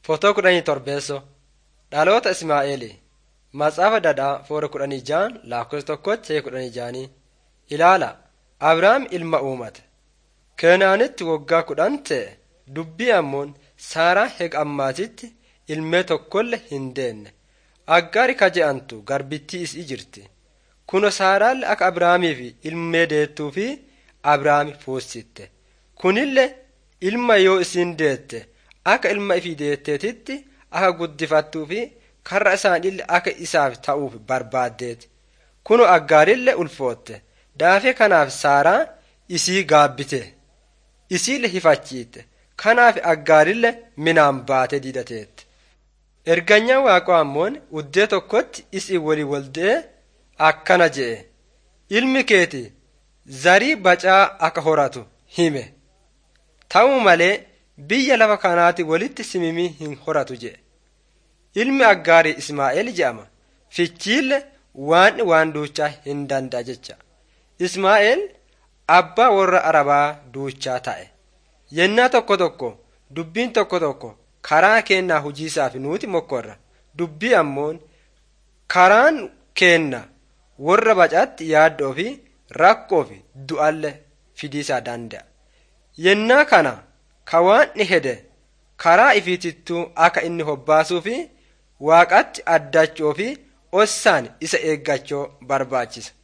Footoo kudhanii torbeessoo dhaloota Ismaa'eeli Matsaafa Dadhaa foora kudhanii ja'an lakkoofsa tokkotti ta'e kudhanii ja'anii ilaala Abrahaam ilma uumate. Keenaanitti waggaa kudhan ta'e dubbii ammoon Saaraa heega ammaatitti ilmee tokkollee hin deenne. Aggaari ka je'antu garbittii isii jirti. Kuno Saaraallee akka Abrahaamiif ilmee deettuu fi Abrahaami fuussitte. Kunillee ilma yoo isiin deette akka ilma ifii deetteetitti akka guddifattuu fi karra isaaniillee akka isaaf ta'uuf barbaaddeeti. Kuno aggaarillee ulfootte. Daafee kanaaf Saaraa isii gaabbite. Isiillee hifachiitte. Kanaaf aggaarillee minaan baatee didateetti. Erganyaa waaqaa ammoon uddee tokkotti isii walii waldee akkana je'e. Ilmi keeti zarii bacaa akka horatu hime. Ta'u malee biyya lafa kanaati walitti simimii hin horatu jedhe. Ilmi aggaarii Ismaa'eel jedhama. Fichiille waan waan duuchaa hin danda'a jecha. Ismaa'eel abbaa warra Arabaa duuchaa ta'e. Yennaa tokko tokko dubbiin tokko tokko karaa kennaa hojiisaaf nuti mokkorra. Dubbii ammoon karaan kenna warra bacaatti yaaddoo fi rakkoo fi du'alle fidiisaa danda'a. Yennaa kana ka waan ni hede karaa ifiitittuu akka inni hobbaasuu fi waaqatti addachuu fi ossaan isa eeggachuu barbaachisa.